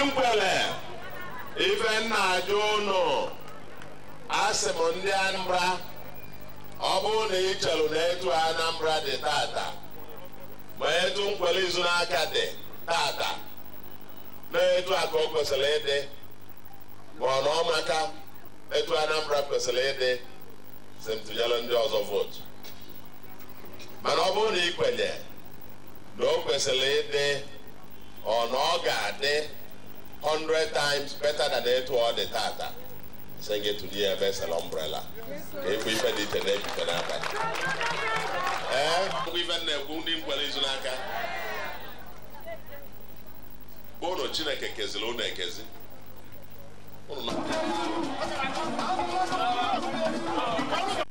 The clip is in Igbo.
nkwele ife nna ajụ ụnụ asị m ndị Anambra ọ bụrụ na ị chelụ na etu Anambra dị tata ma etu nkwele izu n'aka dị tata na etu a ka o kwesịrị ịdị ma ọ na ọmaka etu Anambra kwesịrị ịdị si m tụnyere ndị ọzọ vootu mana ọ bụrụ na ị kwenye na o kwesịrị ịdị ọ na ọ ga-adị 100 times better than etu ọ dị tata sị gị tụnye ya ebe sel umbrella ka ịbụ ife dị iche na-ebife n'abalị ee ngwa ife na-ekwu ndị nkwere izu n'aka ụnụ Chineke keziri ụnụ ekezi ụnụ na